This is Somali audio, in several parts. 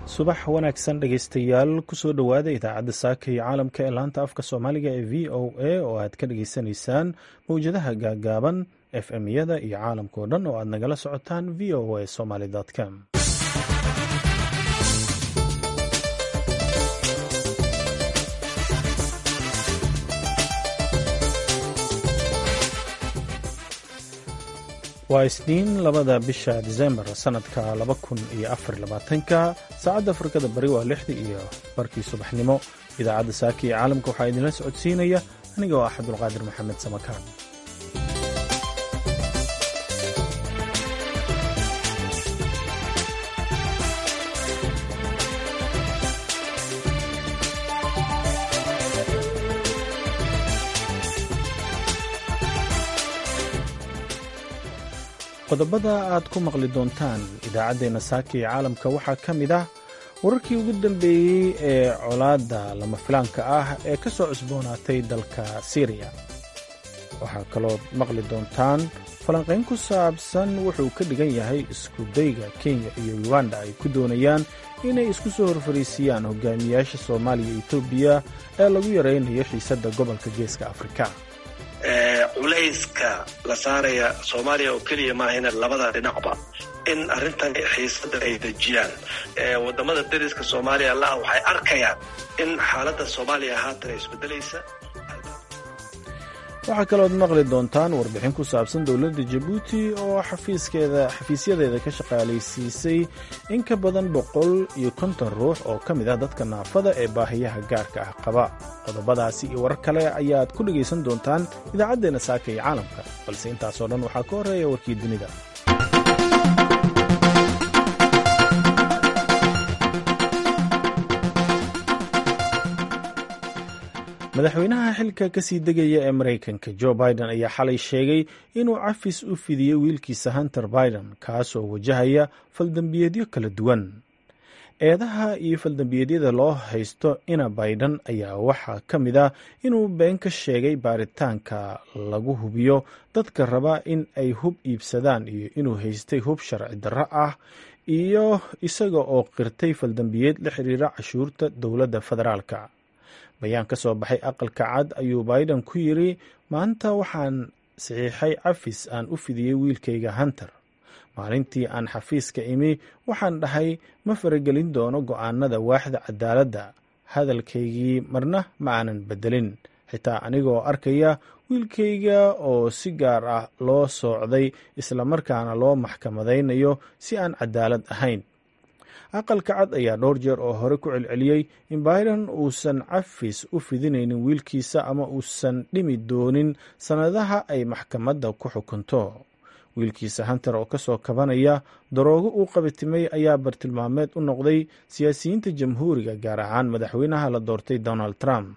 subax wanaagsan dhegaystayaal kusoo dhowaada idaacadda saaka iyo caalamka ee laanta afka soomaaliga ee v o a oo aad ka dhageysanaysaan mawjadaha gaagaaban f m-yada iyo caalamka oo dhan oo aad nagala socotaan v o a somaly com waa isniin labada bisha disembar sanadka laba kun iyo afar labaatanka saacadda afrikada bari waa lixdii iyo barkii subaxnimo idaacadda saaka iyo caalamka waxaa idinla socodsiinaya aniga oo ah cabdulqaadir maxamed samakaan qodobada aad ku maqli doontaan idaacaddeenna saaka iyo caalamka waxaa ka mid ah wararkii ugu dambeeyey ee colaadda lama filaanka ah ee ka soo cusboonaatay dalka syriya waxaa kalood maqli doontaan falanqayn ku saabsan wuxuu ka dhigan yahay isku dayga kenya iyo uganda ay ku doonayaan inay isku soo horfariisiyaan hogaamiyaasha soomaaliya iyo etoobiya ee lagu yaraynayo xiisadda gobolka geeska afrika culayska la saaraya soomaaliya oo keliya maahayna labada dhinacba in arrintan xiisada ay dejiyaan wadamada dariska soomaaliya laha waxay arkayaan in xaaladda soomaaliya haatan ay isbedelaysa waxaa kalood maqli doontaan warbixin ku saabsan dowladda jabuuti oo xafiiskeeda xafiisyadeeda ka shaqaalaysiisay in ka badan boqol iyo konton ruux oo ka mid ah dadka naafada ee baahiyaha gaarka ah qaba qodobadaasi iyo warar kale ayaad ku dhegaysan doontaan idaacaddeenna saaka iyo caalamka balse intaasoo dhan waxaa ka horreeya warkii dunida madaxweynaha xilka ka sii degaya ee maraykanka jo biden ayaa xalay sheegay inuu cafis u fidiyey wiilkiisa hunter biden kaasoo wajahaya faldambiyeedyo kala duwan eedaha iyo faldambiyeedyada loo haysto ina biden ayaa waxaa ka mid ah inuu been ka sheegay baaritaanka lagu hubiyo dadka raba in ay hub iibsadaan iyo inuu haystay hub sharci darro ah iyo isaga oo qirtay faldambiyeed la xiriira cashuurta dowladda federaalka bayaan ka soo baxay aqalka cad ayuu biden ku yidri maanta waxaan saxiixay cafis aan u fidiyey wiilkayga hunter maalintii aan xafiiska imi waxaan dhahay ma faragelin doono go'aanada waaxda cadaaladda hadalkaygii marna ma aanan beddelin xitaa anigoo arkaya wiilkayga oo si gaar ah loo soocday islamarkaana loo maxkamadaynayo si aan cadaalad ahayn aqalka cad ayaa dhowr jeer oo hore ku celceliyey in biden uusan cafis u fidinaynin wiilkiisa ama uusan dhimi doonin sannadaha ay maxkamadda ku xukunto wiilkiisa hunter oo ka soo kabanaya daroogo uu qabitimay ayaa bartilmaameed u noqday siyaasiyiinta jamhuuriga gaar ahaan madaxweynaha la doortay donald trump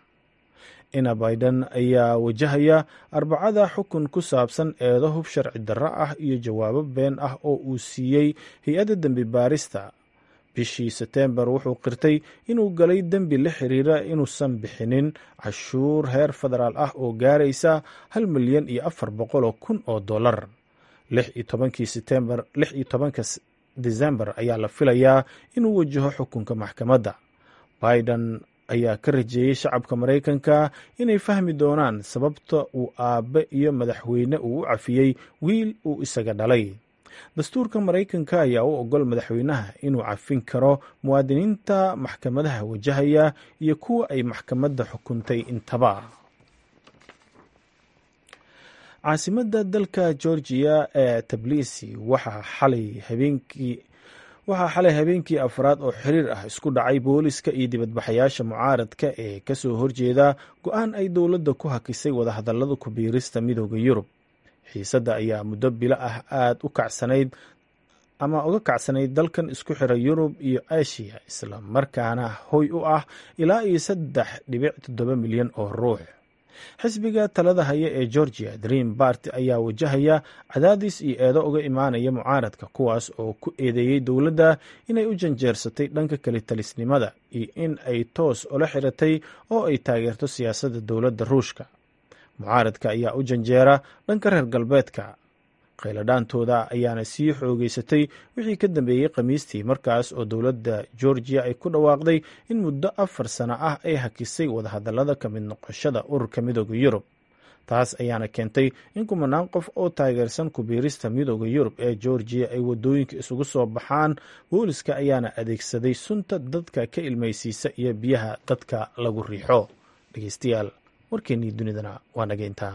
ina biden ayaa wajahaya arbacada xukun ku saabsan eedo hub sharci darro ah iyo jawaabo been ah oo uu siiyey hay-adda dembi baarista bishii seteembar wuxuu qirtay inuu galay dembi la xiriira inuusan bixinin cashuur heer federaal ah oo gaaraysa hal milyan iyo afar boqoloo kun oo dollar lix iyo tobankii setembar lix iyo tobanka desembar ayaa la filayaa inuu wajaho xukunka maxkamadda biden ayaa ka rajeeyey shacabka maraykanka inay fahmi doonaan sababta uu aabbe iyo madaxweyne uu u cafiyey wiil uu isaga dhalay dastuurka maraykanka ayaa u ogol madaxweynaha inuu cafin karo muwaadiniinta maxkamadaha wajahaya iyo kuwa ay maxkamadda xukuntay intaba caasimadda dalka georgiya ee tablisi waxaa xalay habeenkii waxaa xalay habeenkii afraad oo xiriir ah isku dhacay booliska iyo dibadbaxayaasha mucaaradka ee kasoo horjeeda go-aan ay dowladda ku hakisay wadahadallada ku biirista midooda yurub xiisadda ayaa muddo bilo ah aada u kacsanayd ama uga kacsanayd dalkan isku xira yurub iyo asiya isla markaana hoy u ah ilaa iyo saddex dhibic toddoba milyan oo ruux xisbiga talada haya ee georgia dream bart ayaa wajahaya cadaadis iyo eedo uga imaanaya mucaaradka kuwaas oo ku eedeeyey dowladda inay u janjeersatay dhanka kalitalisnimada iyo in ay toos ula xiratay oo ay taageerto siyaasadda dowladda ruushka mucaaradka ayaa u janjeera dhanka reer galbeedka khayladhaantooda ayaana sii xoogeysatay wixii ka dambeeyey khamiistii markaas oo dowladda georgiya ay ku dhawaaqday in muddo afar sano ah ay hakisay wadahadallada ka mid noqoshada ururka midooda yurub taas ayaana keentay in kumanaan qof oo taageersan kubiirista midooda yurub ee georgiya ay wadooyinka isugu soo baxaan booliska ayaana adeegsaday sunta dadka ka ilmaysiisa iyo biyaha dadka lagu riixo dhegeystayaal warkeennii dunidana waa nageyntaa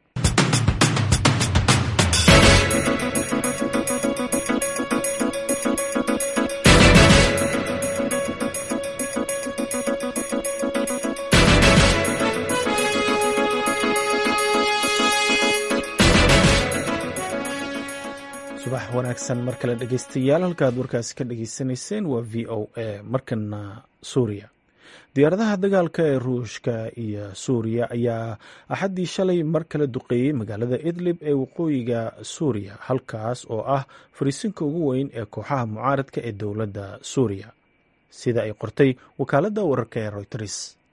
subax wanaagsan mar kale dhegeystayaal halkaad warkaasi ka dhageysanayseen waa v o a markana suuriya diyaaradaha dagaalka ee ruushka iyo suuriya ayaa axaddii shalay mar kale duqeeyey magaalada idlib ee waqooyiga suuriya halkaas oo ah fariisinka ugu weyn ee kooxaha mucaaradka ee dowladda suuriya sida ay qortay wakaaladda wararka ee royters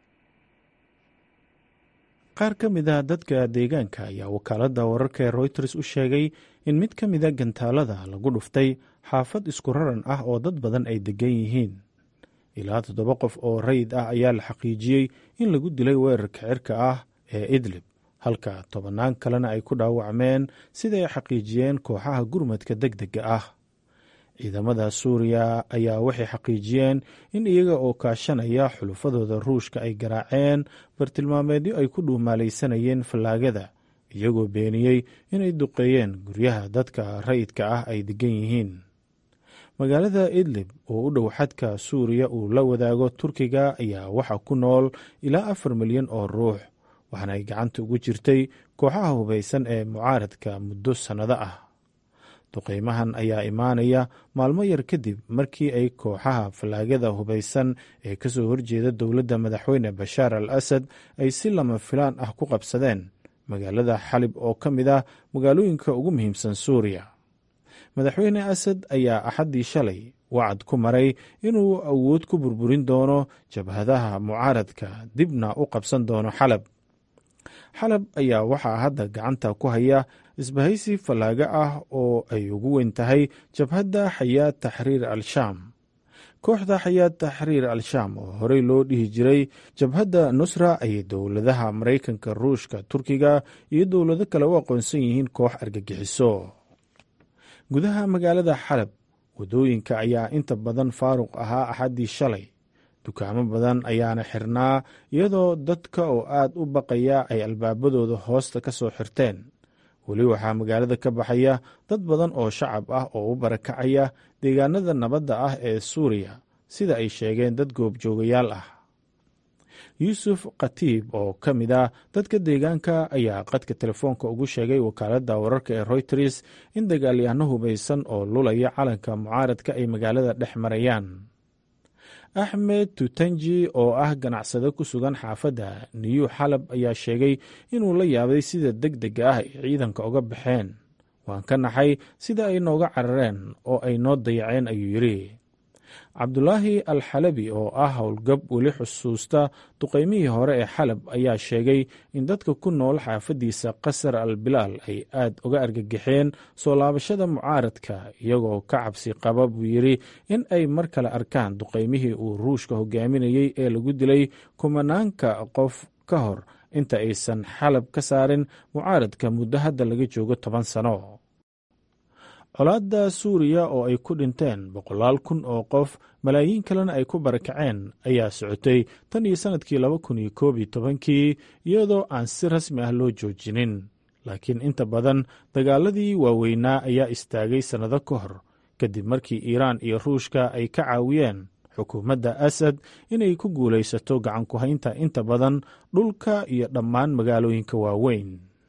qaar ka mid a dadka deegaanka ayaa wakaaladda wararka ee royters u sheegay in mid ka mida gantaalada lagu dhuftay xaafad isku raran ah oo dad badan ay degan yihiin ilaa toddoba qof oo rayid ah ayaa la xaqiijiyey in lagu dilay weerarka cirka ah ee idlib halka tobannaan kalena ay ku dhaawacmeen sida ay xaqiijiyeen kooxaha gurmadka deg dega ah ciidamada suuriya ayaa waxay xaqiijiyeen in iyaga oo kaashanaya xulufadooda ruushka ay garaaceen bartilmaameedyo ay ku dhuumaalaysanayeen fallaagada iyagoo beeniyey inay duqeeyeen guryaha dadka rayidka ah ay degan yihiin magaalada idlib oo u dhow xadka suuriya uu la wadaago turkiga ayaa waxaa ku nool ilaa afar milyan oo ruux waxaana ay gacanta ugu jirtay kooxaha hubaysan ee mucaaradka muddo sannado ah duqeymahan ayaa imaanaya maalmo yar kadib markii ay kooxaha fallaagada hubaysan ee ka soo horjeeda dowladda madaxweyne bashaar al asad ay si lama filaan ah ku qabsadeen magaalada xalib oo ka mid ah magaalooyinka ugu muhiimsan suuriya madaxweyne asad ayaa axaddii shalay wacad ku maray inuu awood ku burburin doono jabhadaha mucaaradka dibna u qabsan doono xalab xalab ayaa waxaa hadda gacanta ku haya isbahaysi fallaaga ah oo ay ugu weyn tahay jabhadda xayaad taxriir al-shaam kooxda xayaad taxriir al-shaam oo horey loo dhihi jiray jabhadda nusra ayay dowladaha maraykanka ruushka turkiga iyo dowlado kale u aqoonsan yihiin koox argagixiso gudaha magaalada xalab waddooyinka ayaa inta badan faaruq ahaa axaddii shalay dukaamo badan ayaana xirnaa iyadoo dadka oo aad u baqaya ay albaabadooda hoosta ka soo xirteen weli waxaa magaalada ka baxaya dad badan oo shacab ah oo u barakacaya deegaanada nabadda ah ee suuriya sida ay sheegeen dad goobjoogayaal ah yuusuf khatiib oo ka mid ah dadka deegaanka ayaa qadka telefoonka ugu sheegay wakaaladda wararka ee royters in dagaalyahano hubaysan oo lulaya calanka mucaaradka ay magaalada dhex marayaan axmed tutanji oo ah ganacsade ku sugan xaafadda niyu xalab ayaa sheegay inuu la yaabay sida deg dega ah ay ciidanka uga baxeen waan ka naxay sida ay nooga carareen oo ay noo dayaceen ayuu yidhi cabdulaahi al xalabi oo ah howlgab weli xusuusta duqaymihii hore ee xalab ayaa sheegay in dadka ku nool xaafaddiisa qasar al bilaal ay aad uga argagaxeen soo laabashada mucaaradka iyagoo ka cabsi qaba buu yidhi in ay mar kale arkaan duqaymihii uu ruushka hogaaminayey ee lagu dilay kumanaanka qof ka hor inta aysan xalab ka saarin mucaaradka muddo hadda laga joogo toban sano colaadda suuriya oo ay ku dhinteen boqolaal kun oo qof malaayiin kalena ay ku barakaceen ayaa socotay tan iyo sannadkii laba kun iyo koob iyo tobankii iyadoo aan si rasmi ah loo joojinin laakiin inta badan dagaaladii waaweynaa ayaa istaagay sannado ka hor kadib markii iiraan iyo ruushka ay ka caawiyeen xukuumadda asad inay ku guulaysato gacan ku haynta inta badan dhulka iyo dhammaan magaalooyinka waaweyn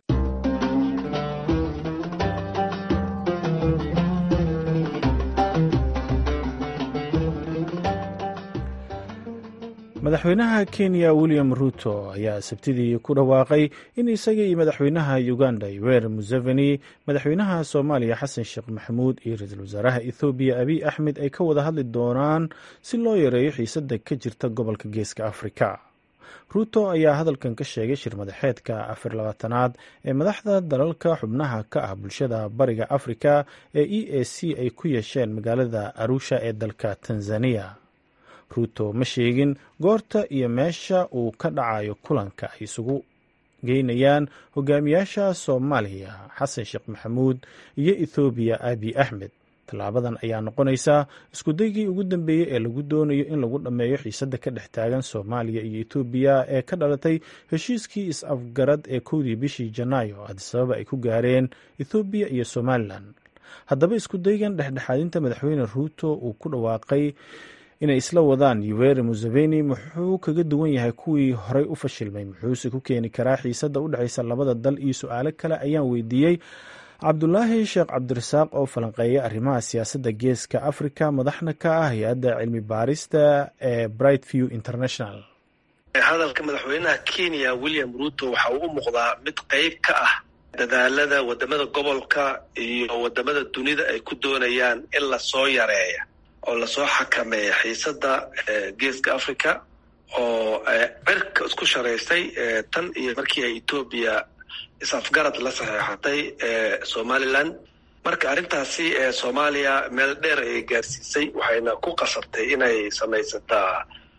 madaxweynaha kenya william ruto ayaa sabtidii ku dhawaaqay in isaga iyo madaxweynaha uganda yoweri museveni madaxweynaha soomaaliya xasan sheekh maxamuud iyo ra-iisul wasaaraha ethoobiya abiy axmed ay ka wada hadli doonaan si loo yareeyo xiisadda ka jirta gobolka geeska afrika ruuto ayaa hadalkan ka sheegay shir madaxeedka afar labaatanaad ee madaxda dalalka xubnaha ka ah bulshada bariga afrika ee e a c ay ku yeesheen magaalada arusha ee dalka tanzaniya ruuto ma sheegin goorta iyo meesha uu ka dhacayo kulanka ay isugu geynayaan hogaamiyaasha soomaaliya xasan sheekh maxamuud iyo ethoobiya abi axmed tallaabadan ayaa noqonaysaa iskudaygii ugu dambeeyey ee lagu doonayo in lagu dhammeeyo xiisadda ka dhex taagan soomaaliya iyo etoobiya ee ka dhalatay heshiiskii is-afgarad ee kowdii bishii janaayo adisababa ay ku gaareen ethoobiya iyo somalilan haddaba iskudaygan dhexdhexaadinta madaxweyne ruuto uu ku dhawaaqay inay isla wadaan yuweri museveni muxuu kaga duwan yahay kuwii horey u fashilmay muxuuse ku keeni karaa xiisadda u dhexaysa labada dal iyo su-aalo kale ayaan weydiiyey cabdulaahi sheekh cabdirasaaq oo falanqeeya arrimaha siyaasadda geeska africa madaxna ka ah hay-adda cilmi baarista ee bright view international hadalka madaxweynaha kenya william ruto waxa uu u muuqdaa mid qeyb ka ah dadaalada wadamada gobolka iyo wadamada dunida ay ku doonayaan in lasoo yareeya oo lasoo xakameeya xiisadda geeska africa oo cirka isku sharaystay tan iyo markii ay etoobiya is-afgarad la saxeexatay somalilan marka arrintaasi soomaaliya meel dheer ayay gaarsiisay waxayna ku qasabtay inay samaysataa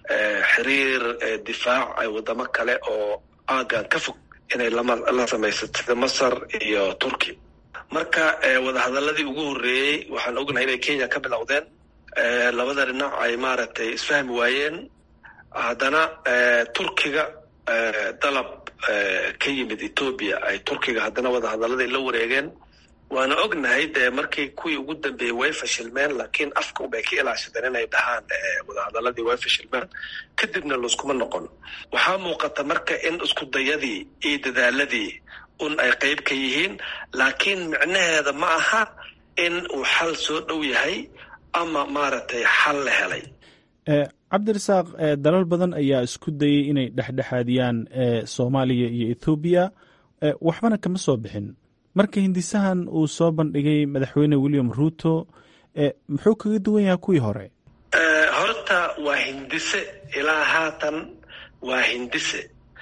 xiriir difaac ay wadamo kale oo aagan ka fog inay la samaysato sida masar iyo turki marka wadahadaladii ugu horreeyey waxaan ognahay inay kenya ka bilowdeen labada dhinac ay maaragtay isfahmi waayeen haddana turkiga dalab ka yimid etoobiya ay turkiga haddana wadahadaladii la wareegeen waana ognahay dee markii kuwii ugu dambeeyey way fashilmeen laakiin afka unbay ka ilaashadeen inay dhahaan wadahadaladii way fashilmeen kadibna layskuma noqon waxaa muuqata marka in isku dayadii iyo dadaaladii un ay qeyb ka yihiin laakiin micnaheeda ma aha in uu xal soo dhow yahay ama maaragtay xal la helay cabdirasaaq dalal badan ayaa isku dayay inay dhexdhexaadiyaan soomaaliya iyo ethoobiya waxbana kama soo bixin marka hindisahan uu soo bandhigay madaxweyne william ruto muxuu kaga duwan yahay kuwii hore horta waa hindise ilaa haatan waa hindise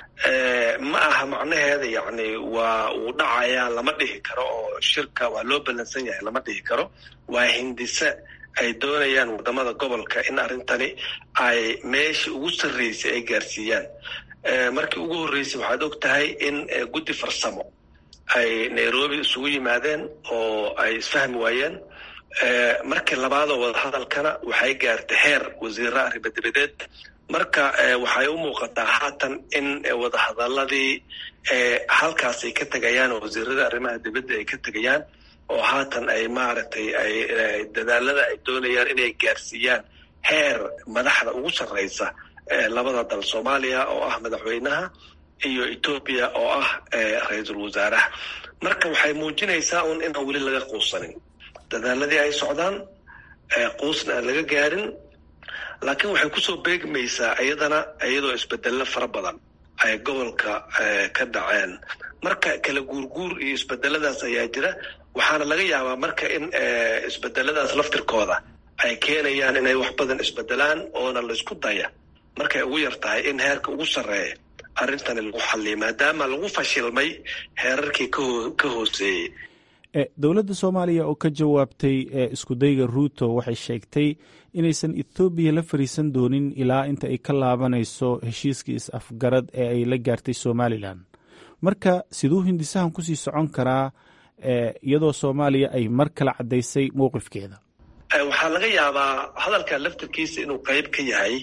ma aha macnaheeda yacni waa uu dhacayaa lama dhihi karo oo shirka waa loo ballansan yahay lama dhihi karo waa hindise ay doonayaan wadamada gobolka in arrintani ay meeshii ugu sarreysay ay gaarsiiyaan markii ugu horreysay waxaad og tahay in guddi farsamo ay nairobi isugu yimaadeen oo ay isfahmi waayeen markii labaadoo wadahadalkana waxay gaartay heer wasiira arrimadebadeed marka waxay u muuqataa haatan in wadahadaladii halkaas ay ka tegayaan oo wasiirada arrimaha dibadda ay ka tegayaan oo haatan ay maaragtay ay dadaalada ay doonayaan inay gaarsiiyaan heer madaxda ugu sarreysa labada dal soomaaliya oo ah madaxweynaha iyo etoobiya oo ah ra-iisul wasaaraha marka waxay muujinaysaa un inaan weli laga quusanin dadaaladii ay socdaan quusna aan laga gaarin laakiin waxay kusoo beegmaysaa iyadana iyadoo isbedello fara badan ay gobolka ka dhaceen marka kala guurguur iyo isbedeladaas ayaa jira waxaana laga yaabaa marka in isbedeladaas laftirkooda ay keenayaan inay wax badan isbedelaan oona laysku daya markay ugu yar tahay in heerka ugu sarreeya arrintani lagu xalliya maadaama lagu fashilmay heerarkii ka hooseeyey dowladda soomaaliya oo ka jawaabtay iskudayga ruuto waxay sheegtay inaysan ethoobiya la fariisan doonin ilaa inta ay ka laabanayso heshiiskii is-afgarad ee ay la gaartay somalilan marka siduu hindisahan kusii socon karaa iyadoo soomaaliya ay mar kale caddaysay mowqifkeeda waxaa laga yaabaa hadalka laftirkiisa inuu qeyb ka yahay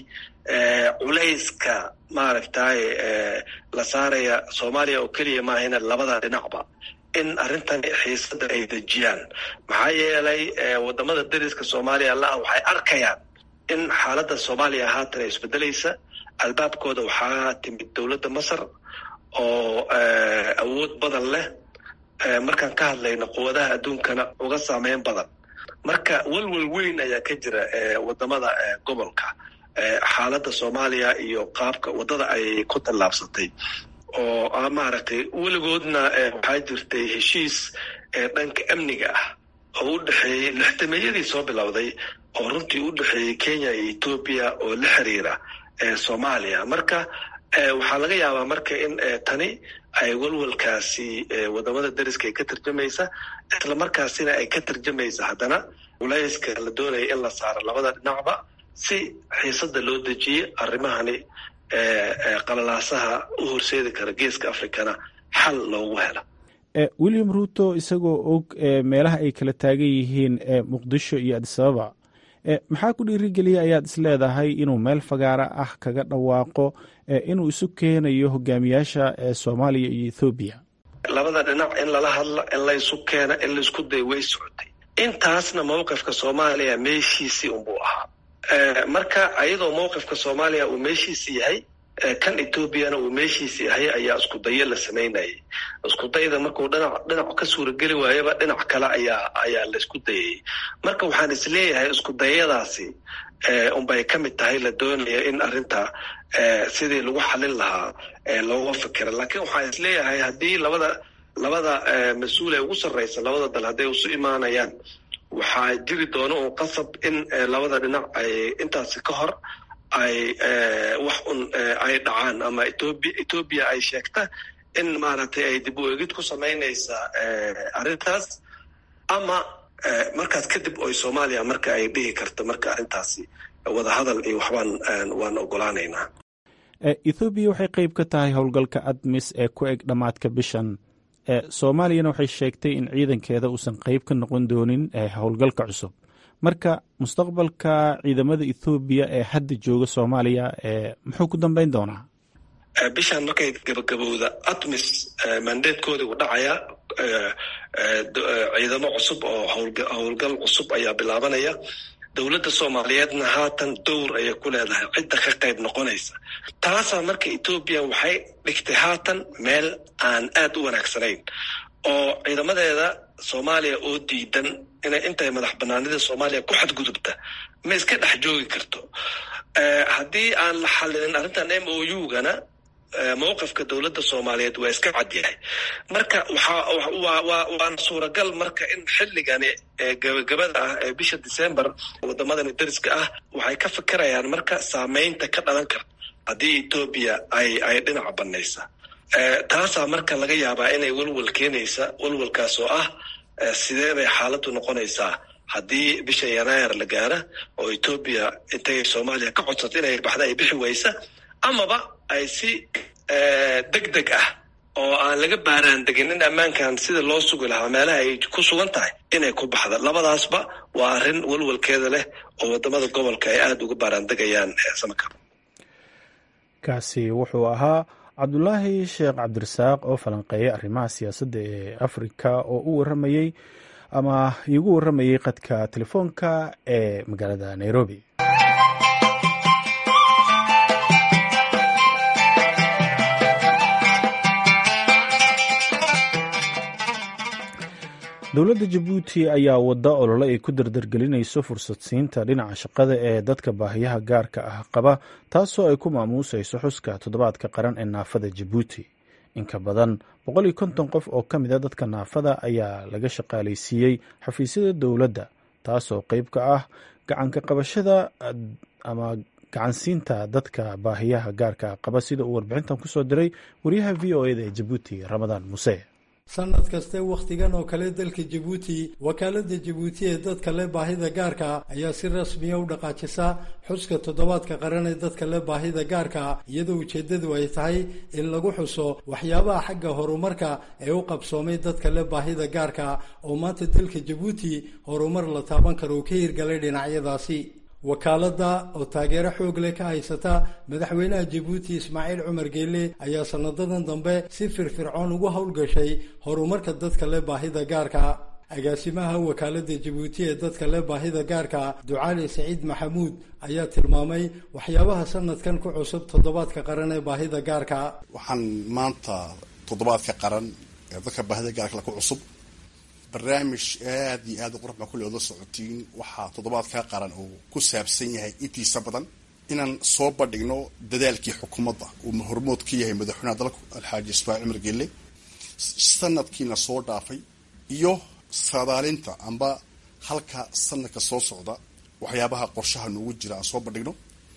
culayska maaragtay la saaraya soomaaliya oo keliya maahayna labada dhinacba in arrintan xiisada ay dejiyaan maxaa yeelay wadamada dariska soomaaliya la-ah waxay arkayaan in xaaladda soomaaliya haatan ay isbedelaysa albaabkooda waxaa timid dowladda masar oo awood badan leh markaan ka hadlayno quwadaha adduunkana uga saameyn badan marka welwel weyn ayaa ka jira wadamada gobolka xaaladda soomaaliya iyo qaabka waddada ay ku tallaabsatay oo maaragtay weligoodna waxaa jirtay heshiis dhanka amniga ah oo u dhexeeyey lixdameeyadii soo bilowday oo runtii u dhexeeyey kenya iyo etoobiya oo la xiriira soomaaliya marka waxaa laga yaabaa marka in tani ay walwalkaasi wadamada dariska ay ka tarjamaysa isla markaasina ay ka tarjamaysa haddana culayska la doonaya in la saaro labada dhinacba si xiisada loo dejiyey arrimahani qalalaasaha u horseedi kara geeska africana xal loogu helo william ruto isagoo og meelaha ay kala taagan yihiin muqdisho iyo adisababa maxaa ku dhiirigeliya ayaad is leedahay inuu meel fagaara ah kaga dhawaaqo inuu isu keenayo hogaamiyaasha soomaaliya iyo ethoobiya labada dhinac in lala hadla in laysu keena in laisku day way socotay intaasna mowqifka soomaaliya meeshiisii unbuu ahaa marka ayadoo mowqifka soomaaliya uu meeshiisi yahay kan etoobiyana uu meeshiisi yahay ayaa isku dayo la samaynayay isku dayda markuu dhinac dhinac ka suurageli waayaba dhinac kale ayaa ayaa laisku dayayay marka waxaan isleeyahay isku dayadaasi unbay ka mid tahay la doonaya in arrinta sidii lagu xalin lahaa looga fikira laakiin waxaan isleeyahay haddii labada labada mas-uul ee ugu sarreysa labada dal hadday isu imaanayaan waxaa jiri doona un qasab in labada dhinac ay intaasi ka hor ay wax un ay dhacaan ama etoobiya etoobiya ay sheegta in maaragtay ay dib u egid ku samaynaysa arrintaas ama markaas kadib oy soomaaliya marka ay dhihi karto marka arrintaasi wadahadal iyo waxbaan waan ogolaanaynaa ethoobiya waxay qeyb ka tahay howlgalka admis ee ku eg dhammaadka bishan soomaaliyana waxay sheegtay in ciidankeeda uusan qeyb ka noqon doonin howlgalka cusub marka mustaqbalka ciidamada ethoobiya ee hadda jooga soomaaliya muxuu ku dambeyn doonaa bishaan markay gabagabowda atmis mandeedkoodii u dhacaya ciidamo cusub oo howlgal cusub ayaa bilaabanaya dowladda soomaaliyeedna haatan dowr ayay ku leedahay cidda ka qayb noqonaysa taasaa marka etoobiya waxay dhigtay haatan meel aan aad u wanaagsanayn oo ciidamadeeda soomaaliya oo diidan inay intay madax banaanida soomaaliya ku xadgudubta ma iska dhex joogi karto haddii aan la xalilin arrintan m o u-gana mowqifka dowladda soomaaliyeed waa iska cadyahay marka waana suuragal marka in xilligani gabagabada ah ee bisha december wadamadani dariska ah waxay ka fikirayaan marka saameynta ka dhalan karta haddii etoobiya ay ay dhinaca banaysa taasaa marka laga yaabaa inay walwal keenaysa walwalkaas oo ah sidee bay xaaladdu noqonaysaa haddii bisha yanaayar la gaara oo etoobiya intay soomaaliya ka codsato inay baxda ay bixi waysa amaba ay si deg deg ah oo aan laga baaraan degin in ammaankan sida loo sugi lahaa meelaha ay ku sugan tahay inay ku baxda labadaasba waa arrin walwalkeeda leh oo wadamada gobolka ay aada uga baaraan degayaan samaka kaasi wuxuu ahaa cabdulaahi sheekh cabdirasaaq oo falanqeeyay arrimaha siyaasadda ee afrika oo u waramayey ama iigu waramayey qadka telefoonka ee magaalada nairobi dowladda jabuuti ayaa wadda olole ay ku dardargelinayso fursad siinta dhinaca shaqada ee dadka baahiyaha gaarka ah qaba taasoo ay ku maamuusayso xuska toddobaadka qaran ee naafada jabuuti inka badan boqol iyo konton qof oo ka mid a dadka naafada ayaa laga shaqaalaysiiyey xafiisyada dowladda taasoo qeyb ka ah gacanka qabashada ama gacansiinta dadka baahiyaha gaarka qaba sida uu warbixintan kusoo diray wariyaha v o eda ee jabuuti ramadaan muuse sanad kaste wakhtigan oo kale dalka jabuuti wakaalada jabuuti ee dadka leh baahida gaarka ayaa si rasmiya u dhaqaajisa xuska toddobaadka qaran ee dadka leh baahida gaarka iyadoo ujeeddadu ay tahay in lagu xuso waxyaabaha xagga horumarka ee u qabsoomay dadka leh baahida gaarka oo maanta dalka jabuuti horumar la taaban karo uu ka hirgalay dhinacyadaasi wakaaladda oo taageero xoog leh ka haysata madaxweynaha jabuuti ismaaciil cumar geelle ayaa sanadadan dambe si firfircoon ugu howlgashay horumarka dadka leh baahida gaarka agaasimaha wakaaladda jabuuti ee dadka leh baahida gaarka ducaali saciid maxamuud ayaa tilmaamay waxyaabaha sanadkan ku cusub toddobaadka qaran ee baahida gaarka waxaan maanta toddobaadka qaran ee dadka baahida gaarka ku cusub barnaamij aada iyo aada u qurux baa kulle oda socotiin waxaa toddobaadka qaran uu ku saabsan yahay intiisa badan inaan soo bandhigno dadaalkii xukuumadda uu hormood ka yahay madaxweynaha dalku alxaaji ismaaciil cumar geelle sanadkiina soo dhaafay iyo saadaalinta amba halka sanadka soo socda waxyaabaha qorshaha noogu jira aan soo bandhigno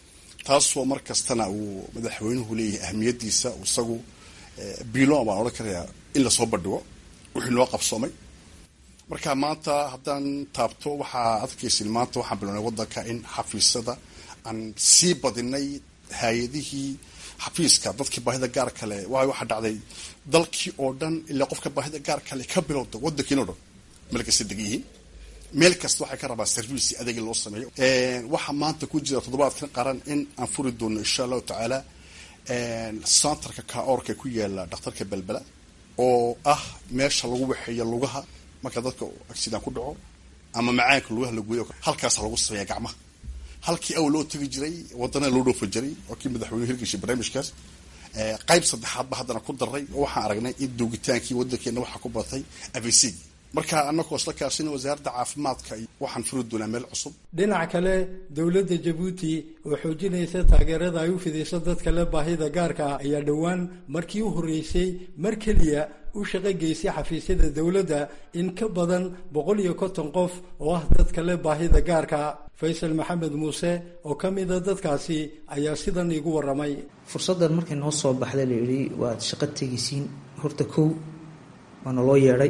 taasoo mar kastana uu madaxweynuhu leeyahay ahmiyadiisa isagu bilon baan odhan karayaa in lasoo bandhigo wixii noo qabsoomay marka maanta haddaan taabto waxaa adkaysin maanta waxaan bilownay waddanka in xafiisyada aan sii badinay hay-adihii xafiiska dadkii baahida gaar kale waayo waxaa dhacday dalkii oo dhan ilaa qofka baahida gaar kale ka bilowda waddankiin o dhan meel kasta degan yihiin meel kasta waxay ka rabaa service adeegi loo sameeyo waxaa maanta ku jira toddobaadkan qaran in aan furi doono insha allahu tacaala centerka kaorka ku yaala dhakhtarka belbela oo ah meesha lagu waxeeya lugaha marka dadka accident ku dhaco ama macaanka lugaha laguyo halkaasa lagu sameeya gacmaha halkii aw loo tegi jiray wadana loo dhoofa jiray waa kii madaxweynuhu hirgashay barnaamijkaas qayb saddexaadba haddana ku daray oo waxaan aragnay in doogitaankii waddankeena waxaa ku batay avc marka anagoo isla kaashina wasaaradda caafimaadka waxaan furi doonaa meel cusub dhinac kale dowladda jabuuti oo xoojinaysa taageerada ay u fidayso dadka le baahida gaarka ah ayaa dhowaan markii u horreysay mar keliya u shaqo geysay xafiisyada dowladda in ka badan boqol iyo konton qof oo ah dadka le baahida gaarka faysal maxamed muuse oo ka mida dadkaasi ayaa sidan iigu warramay fursaddan markay noo soo baxday la yidhi waad shaqo tegaysiin horta kow waana loo yeedhay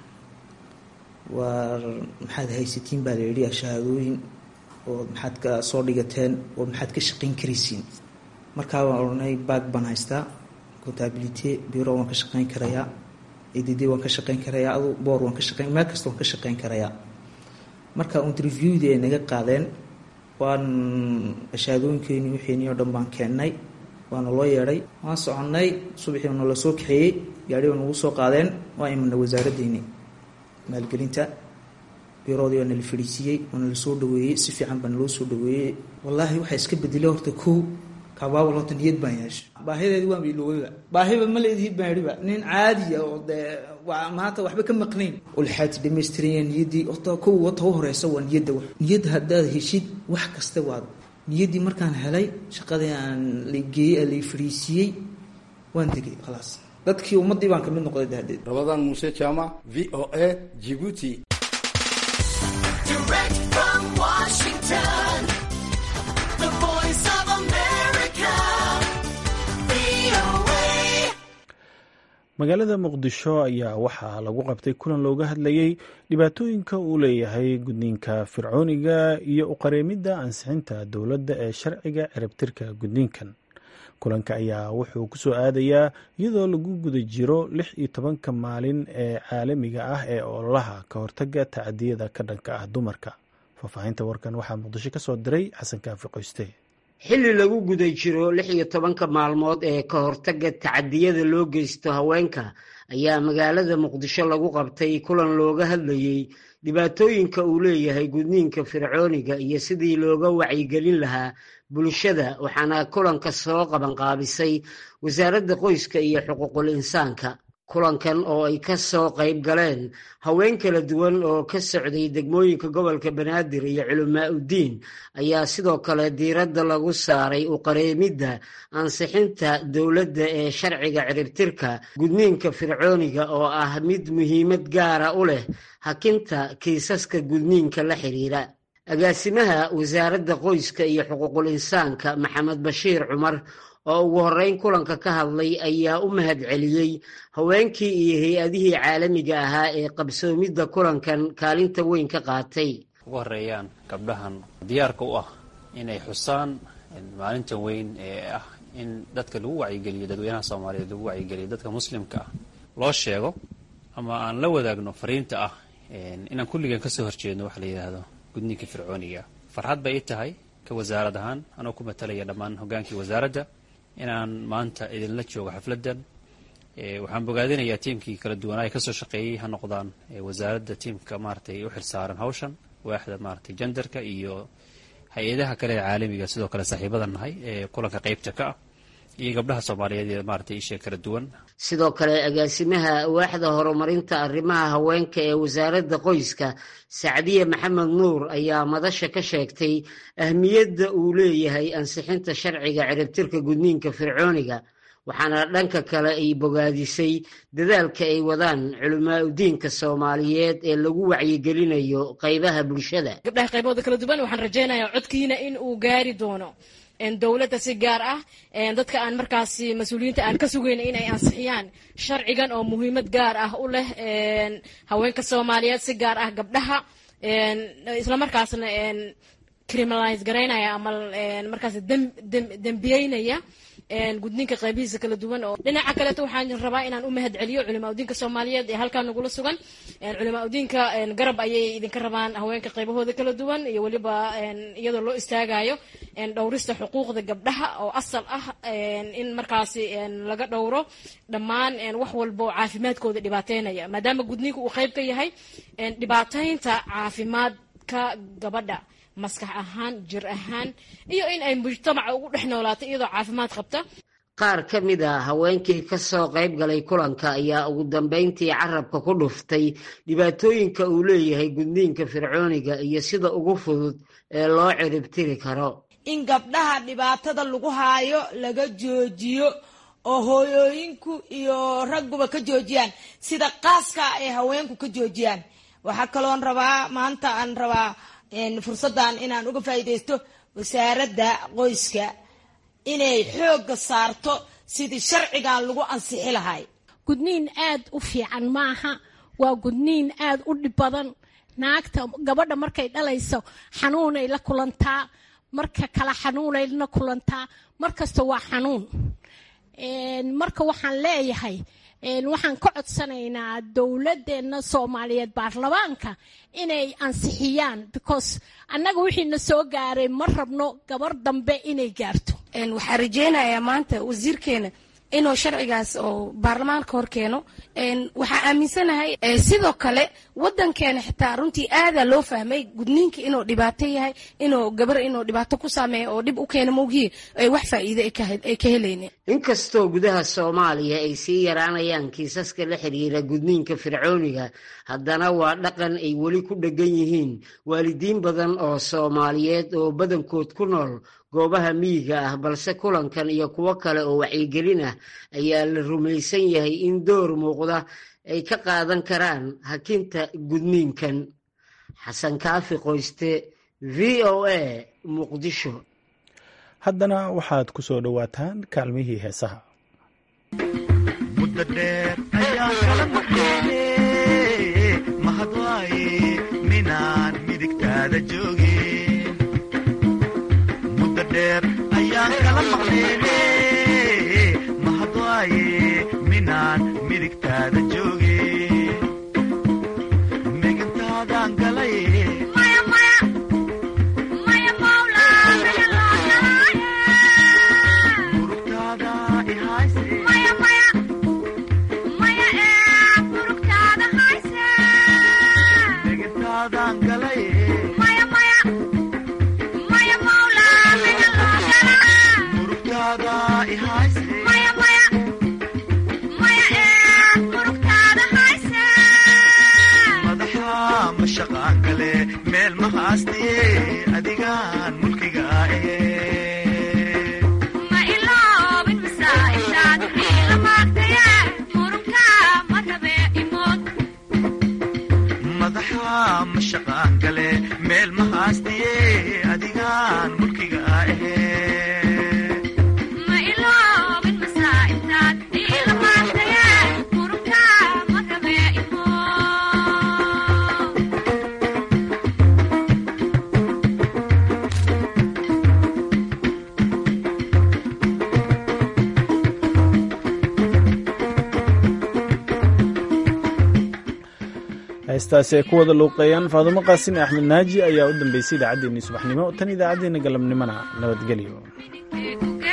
waa maxaad haysatiin baa la yidhi shahaadooyin oo maxaad ka soo dhigateen oo maxaad ka shaqayn karaysiin markaa waan odhanay baag baan haystaa contability biro waan ka shaqayn karayaa edd waan ka shaqayn karayaa adu boor waan ka shaqayn meel kasta waan ka shaqayn karayaa marka interviewdii ay naga qaadeen waan shahaadooyinkeeni wixiini oo dhan baan keennay waana loo yeedhay waan soconnay subaxii nala soo kaxeeyey gaari baa nagu soo qaadeen waa imana wasaaraddeeni maalgelinta biroodii waa nala fadhiisiiyey waa nala soo dhaweeyey si fiican baa naloo soo dhaweeyey wallaahi waxaa iska bedelay horta kow kabaabal horta niyad baan yeeshay baahideedi waan iloweyba baahiba ma leedihiid baan idhiba nin caadiya oo dee waa maanta waxba ka maqnayn olxaati dhamaystiranya niyaddii horta kow wata u horeysa waa niyadda niyadda haddaad heshid wax kasta waad niyaddii markaan helay shaqadii aan la geeyey la fadhiisiiyey waan degay khalaas dadkii ummaddii baan kamid noqday dahdeed rabadaan muuse jaamac v o a jibuuti magaalada muqdisho ayaa waxaa lagu qabtay kulan looga hadlayey dhibaatooyinka uu leeyahay gudniinka fircooniga iyo uqareemidda ansixinta dowladda ee sharciga ciribtirka gudniinkan kulanka ayaa wuxuu ku soo aadayaa iyadoo lagu guda jiro lix iyo tobanka maalin ee caalamiga ah ee ololaha ka hortaga tacadiyada ka dhanka ah dumarka faahfaahinta warkan waxaa muqdisho ka soo diray xasan kaafi qoyste xilli lagu guda jiro lix iyo tobanka maalmood ee ka hortaga tacadiyada loo geysto haweenka ayaa magaalada muqdisho lagu qabtay kulan looga hadlayey dhibaatooyinka uu leeyahay gudniinka fircooniga iyo sidii looga wacyigelin lahaa bulshada waxaana kulanka soo qabanqaabisay wasaaradda qoyska iyo xuquuqul insaanka kulankan oo ay ka soo qayb galeen haween kala duwan oo ka socday degmooyinka gobolka banaadir iyo culamaa uddiin ayaa sidoo kale diiradda lagu saaray uqareemidda ansixinta dowladda ee sharciga ciribtirka gudniinka fircooniga oo ah mid muhiimad gaara u leh hakinta kiisaska gudniinka la xiriira agaasimaha wasaaradda qoyska iyo xuquuqul insaanka maxamed bashiir cumar oo ugu horreyn kulanka ka hadlay ayaa u mahad celiyey haweenkii iyo hay-adihii caalamiga ahaa ee qabsoomidda kulankan kaalinta weyn ka qaatay ugu horeeyaan gabdhahan diyaarka u ah inay xusaan maalintan weyn ee ah in dadka lagu wacyigeliyo dadweynaha soomaaliyeed lagu wacyigeliyo dadka muslimka ah loo sheego ama aan la wadaagno fariinta ah inaan kulligan kasoo horjeedno waxa la yidhaahdo gudniinka fircooniga farxad bay i tahay ka wasaarad ahaan anoo ku matalaya dhammaan hogaankii wasaaradda inaan maanta idinla joogo xafladdan waxaan bogaadinayaa tiimkii kala duwanaa ee kasoo shaqeeyey ha noqdaan wasaaradda tiimka maaratay u xilsaaran hawshan waaxda maaratay jendarka iyo hay-adaha kale ee caalamiga sidoo kale saaxiibada nahay ee kulanka qeybta ka ah iyo gabdhaha soomaaliyeed ee maaratay ishee kala duwan sidoo kale agaasimaha waaxda horumarinta arrimaha haweenka ee wasaaradda qoyska sacdiye maxamed nuur ayaa madasha ka sheegtay ahmiyadda uu leeyahay ansixinta sharciga ciribtirka gudniinka fircooniga waxaana dhanka kale ay bogaadisay dadaalka ay wadaan culamaa udiinka soomaaliyeed ee lagu wacyigelinayo qaybaha bulshada gabdhaha qaybahooda kala duwan waxaan rajaynayaa codkiina in uu gaari doono dowladda si gaar ah dadka aan markaasi mas-uuliyiinta aan ka sugayna inay ansixiyaan sharcigan oo muhiimad gaar ah u leh haweenka soomaaliyeed si gaar ah gabdhaha islamarkaasna criminalize garaynaya ama markaas dembiyeynaya gudniinka qaybihiisa kala duwan oo dhinaca kaleeto waxaan rabaa inaan u mahad celiyo culimaa udiinka soomaaliyeed ee halkaa nagula sugan culimaa udiinka garab ayay idinka rabaan haweenka qaybahooda kala duwan iyo weliba iyadoo loo istaagayo dhowrista xuquuqda gabdhaha oo asal ah in markaasi laga dhowro dhammaan wax walba oo caafimaadkooda dhibaateynaya maadaama gudniinka uu qayb ka yahay dhibaateynta caafimaadka gabadha maskax ahaan jir ahaan iyo in ay mujtamaca ugu dhex noolaato iyadoo caafimaad qabta qaar ka mid a haweenkii ka soo qayb galay kulanka ayaa ugu dambayntii carabka ku dhuftay dhibaatooyinka uu leeyahay gudniinka fircooniga iyo sida ugu fudud ee loo ciribtiri karo in gabdhaha dhibaatada lagu haayo laga joojiyo oo hooyooyinku iyo ragguba ka joojiyaan sida qaaska ay haweenku ka joojiyaan waxaa kaloon rabaa maanta aan rabaa fursaddan inaan uga faa'iidaysto wasaaradda qoyska inay xoogga saarto sidii sharcigan lagu ansixi lahay gudniin aad u fiican maaha waa gudniin aad u dhib badan naagta gabadha markay dhalayso xanuunay la kulantaa marka kale xanuunay la kulantaa markasta waa xanuun marka waxaan leeyahay waxaan ka codsanaynaa dowladeenna soomaaliyeed baarlamaanka inay ansixiyaan because annaga wixiina soo gaaray ma rabno gabar dambe inay gaarto waxaan rajeynayaa maanta wasiirkeena inuu sharcigaas oo baarlamaanka hor keeno waxaa aaminsanahay sidoo kale wadankeena xitaa runtii aadaa loo fahmay gudniinka inuu dhibaato yahay inuu gabar inuu dhibaato ku saameeya oo dhib u keena mawgiye wax faa'iide ay ka helaynin inkastoo gudaha soomaaliya ay sii yaraanayaan kiisaska la xiriira gudniinka fircooniga haddana waa dhaqan ay weli ku dheggan yihiin waalidiin badan oo soomaaliyeed oo badankood ku nool goobaha miyiga ah balse kulankan iyo kuwo kale oo wacyigelin ah ayaa la rumaysan yahay in door muuqda ay ka qaadan karaan hakinta gudniinkan xasan kaafi qoyste v o a muqdisho haddana waxaad ku soo dhowaataan kaalmihii heesaha ayaan kala maqleene mahadwaaye minaan midigtaada jooge megantaadan galay murugtaada ihayse megantaadan galay madaxa mashaqaan gale meel ma haastiye adigaan mulkiga ahe madaxa mashaqaan gale meel ma haastiye adigaan mulkiga ahe heestaasi ay ku wada luuqeeyaan faadumo qaasin axmed naaji ayaa u dambeysay idaacaddeenii subaxnimo tan idaacaddeenna galabnimona nabadgelyo